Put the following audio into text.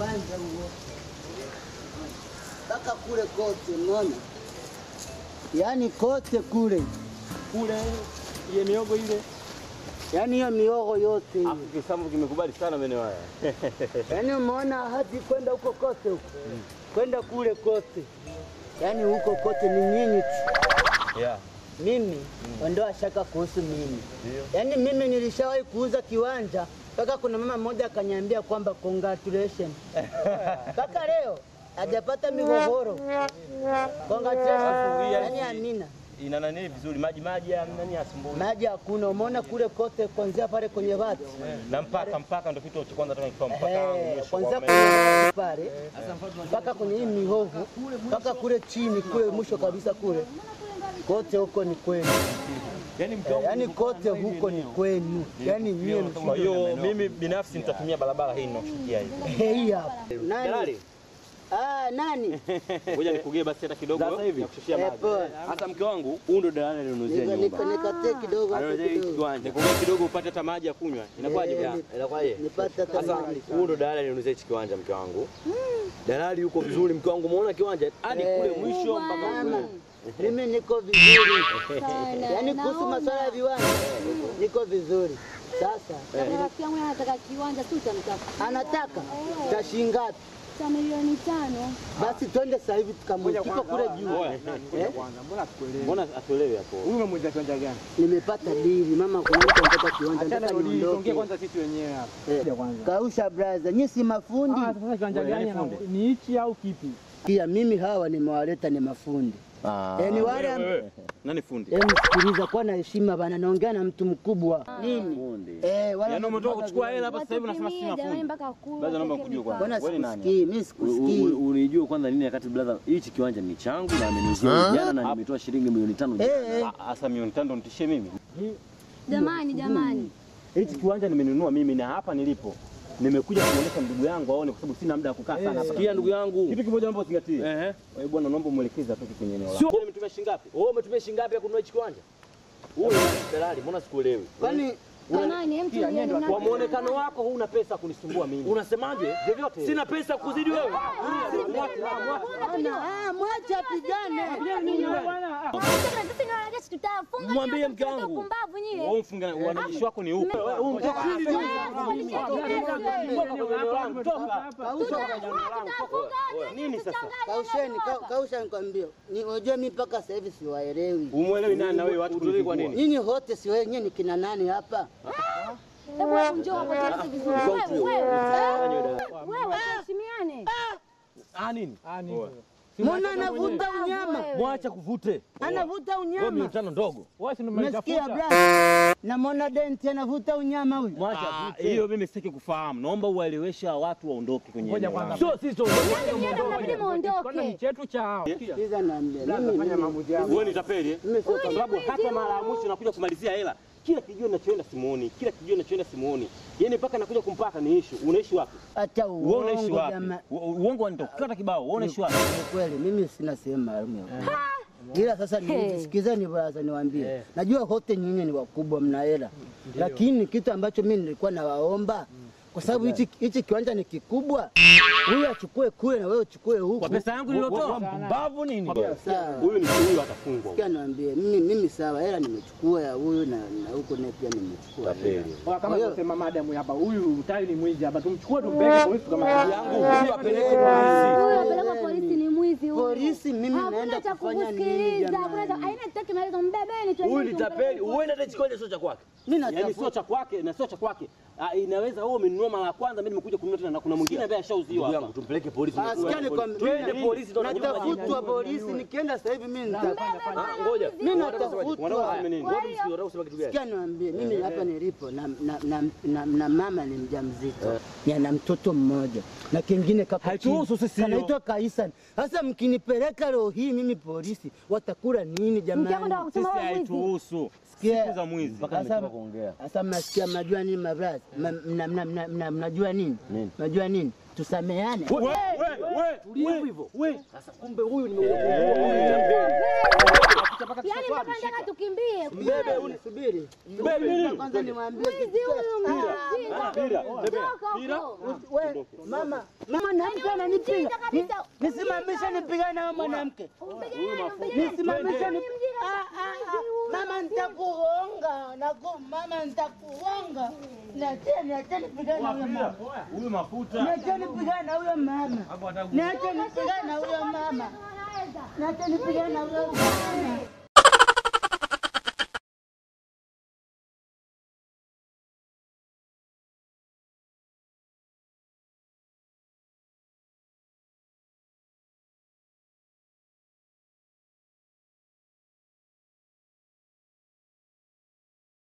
uwanja huo mpaka kule kote, unaona, yaani kote kule Kule ile miogo ile. yaani hiyo miogo yote hiyo. Afu kisamvu kimekubali sana maeneo haya. Yaani umeona hadi kwenda huko kote huko kwenda kule kote, yaani huko kote ni nyinyi tu. Yeah. Mimi ondoa shaka kuhusu mimi, yaani mimi nilishawahi kuuza kiwanja mpaka kuna mama mmoja akaniambia kwamba congratulations mpaka leo hajapata migogoro. Congratulations. Yaani amina, Ina nani vizuri maji maji ya nani asumbui. maji hakuna. Umeona kule kote kuanzia pale kwenye bati Na mpaka mpaka ndio kitu cha kwanza toka nikifahamu mpaka Eh, mwisho. kwanzia wa kwenye bati pale mpaka kwenye hii mihovu mpaka kule chini kule mwisho kabisa kule kote huko ni kwenu, Yaani mke wangu yaani kote huko ni kwenu, yaani nyie Kwa hiyo mimi binafsi nitatumia barabara hii ninaoshukia hii. hii hapa. Nani? Jalali, Ah, nani? ngoja nikugee basi hata kidogo Sasa hivi? ya kushushia Eh, maji. poa. Hata mke wangu huyu ndo dalali alinunuzia Nika- nyumba. nika- Nikatie kidogo hapo Alinunuzia hiki kidogo. kiwanja. Nikugee kidogo upate hata maji ya kunywa. Inakuwaje Eh, bwana? ni- Inakuwaje? Nipate hata Sasa maji. huyu ndo dalali alinunuzia hiki kiwanja mke wangu. Dalali yuko vizuri mke wangu, umeona kiwanja hadi Eh. kule mwisho mpaka Mama, kule. mimi niko vizuri, Sana. yaani kuhusu Naona. masuala ya viwanja niko vizuri. Sasa Rafiki yangu anataka kiwanja tu cha mtafuta anataka cha shilingi ngapi? cha milioni tano. Basi twende sasa hivi tukamwone, tuko kule juu. Oya, Eh? Mbona atuelewe hapo? Huyu umemwita kiwanja gani? Nimepata dili mama, kuna mtu anataka kiwanja, Achana nataka na hili, tuongee niondoke. kwanza sisi wenyewe hapa. Eh, Kuja kwanza. Kausha braza, nyinyi si mafundi Ah, sasa kiwanja Wewe, gani nani ana- fundi? ni hichi au kipi? pia. Mimi hawa nimewaleta ni mafundi Ah. eh, ni wale am- Wewe, Nani fundi? Em, sikiliza, kuwa na heshima bana, naongea na mtu mkubwa nini? Fundi. Eh, wala Yaani umetoka kuchukua hela hapa sasa hivi unasema Watutumie sina jamani fundi. mpaka kule. Baza naomba wapeke kujua vifaa. kwanza. Mbona Wewe ni nani? sikusikii? Mimi U- u- sikusikii. Unijua kwanza nini wakati brother, hichi kiwanja ni changu na amenunua jana na nimetoa shilingi milioni tano jana. Eh, eh, Ah, Asa milioni tano nitishie mimi. Jamani, jamani. Hichi kiwanja nimenunua mimi na hapa nilipo. Nimekuja kuonyesha ndugu yangu aone kwa sababu sina muda wa kukaa sana hapa. Sikia ndugu yangu. Kitu kimoja naomba uzingatie. Ehe. Wewe bwana naomba muelekeze atoke kwenye eneo lako. Sio wewe umetumia shilingi ngapi? Wewe umetumia shilingi ngapi ya kununua hichi kiwanja? Huyu ni dalali, mbona sikuelewi? kwani Jamani, hem tulieni una- Kwa muonekano wako huna pesa kunisumbua mimi. Unasemaje? Vyovyote. Sina pesa kuzidi wewe. Ana, ah, mwache apigane. Sisi ni wanajeshi tutafunga. Mwambie kila mke mtu wangu. Wewe Pumbavu nyie. mfunga wanajeshi wako ni upe. Wewe umetoka Wewe, Nini sasa? Kausheni, kau- kausha nikwambie. Ni unajua mimi mpaka sasa hivi siwaelewi. Umuelewi nani na wewe watu Utulie kwa kunisumbua? nini? Nyinyi wote si wenyewe ni kina nani hapa? Hebu wewe njoo hapo tueleze vizuri. Wewe, wewe. eh? Wewe tuheshimiane. Ah nini? Ah, ni hivyo. Mbona anavuta unyama? Wewe. Mwacha kuvute. Anavuta Wewe milioni unyama. tano ndogo. Wewe si ndo Umesikia umenitafuta? brother? Namwona denti anavuta unyama huyu. Mwacha Ah, avute. Hiyo mimi sitaki kufahamu. Naomba uwaeleweshe hawa watu waondoke kwenye Ngoja eneo kwanza. langu. Sio sisi tu. Yaani nyie ndo mnabidi Kwanza ni muondoke. chetu cha hao. Sikiza naambia. Mimi Fanya mimi maamuzi yako. Wewe ni tapeli eh? mimi sio Kwa sababu hata mara ya mwisho nakuja kumalizia hela, kila kijua ninachoenda simuoni, kila kijua ninachoenda simuoni. Yaani mpaka nakuja kumpata ni issue. Unaishi wapi? hata Wewe unaishi uongo wapi? jamaa. U- Uongo wanitokata kibao. Wewe unaishi wapi? Ni kweli mimi sina sehemu maalum ya kukaa. Ila sasa ni- sikizeni bwana, niwaambie, najua wote nyinyi ni wakubwa, mna hela, lakini kitu ambacho mimi nilikuwa nawaomba kwa sababu hichi hichi kiwanja ni kikubwa, huyu achukue kule na wewe uchukue huku. Kwa pesa yangu nilotoa. Mbavu nini? Sawa. Huyu ni huyu atafungwa. Sikia niwaambie, mimi mimi sawa, hela nimechukua ya huyu na na huko naye pia nimechukua. hela. Kwa kama Kwa hiyo- tunasema madam hapa, huyu utali ni mwizi hapa, tumchukue tumpeleke polisi kama Yangu huyu apeleke polisi. Huyo apeleka polisi ni mwizi huyo. Polisi mimi Hakuna naenda cha kufanya nini kukusikiliza, hakuna cha jamani? aina sitaki maelezo, mbebeni tu. Huyu ni tapeli. Uende hata hichi kiwanja sio cha kwake. Mimi Yaani natafuta sio cha kwake na sio cha kwake. Ah, inaweza wewe umenunua mara ya kwanza, mimi nimekuja kununua tena na kuna mwingine ambaye ashauziwa Ndugu hapa. yangu tumpeleke polisi. Ah, sikia nikwambie, Twende mimi polisi ndo tunakuja majibu. natafutwa polisi, nikienda sasa hivi mimi nita Ah, Ngoja. mimi Wanataka natafutwa. kusema nini? Ngoja msikie, unataka kusema kitu gani? Sikia niwaambie, mimi hapa nilipo na, na, na, na, na mama ni mjamzito na na mtoto mmoja na kingine kako Haituhusu chini. sisi hiyo. kanaitwa Kaisan. Sasa mkinipeleka leo hii mimi polisi, watakula nini Mke wako ndo jamani? akusema Sisi wewe mwizi. haituhusu. Sikia. Siku za mwizi. Mpaka Sasa- nimetoka kuongea. Sasa mnasikia, mnajua nini mabrazi? Ma- mna- mna- mna- mna- Mnajua nini? Nini? Mnajua nini? Tusameane. We, we, we, we, Tulia hivyo. we. Sasa kumbe huyu nimekuja kumjua huyu ni tapeli. tutamwacha mpaka Yaani mpaka tutaswali. nataka tukimbie. Mbebe ule subiri. Mbebe Kwanza niwaambie Mwizi huyu Pira, mjinga. tembea. Toka Pira. huko. we mama, mama mwanamke ananipiga. Mjinga kabisa. Ni- Nisimamishe nipigane na wewe mwanamke. Umpige nani? Umpige nani? Nisimamishe ni Ni mjinga. Ah, ah, ah. Mama nitakuonga. Naku mama nitakuonga. Niache niache nipigane na huyo mama. Huyu mafuta. Niache nipigane na huyo mama. Niache nipigane na huyo mama. Anaweza. Niache nipigane na huyo mama.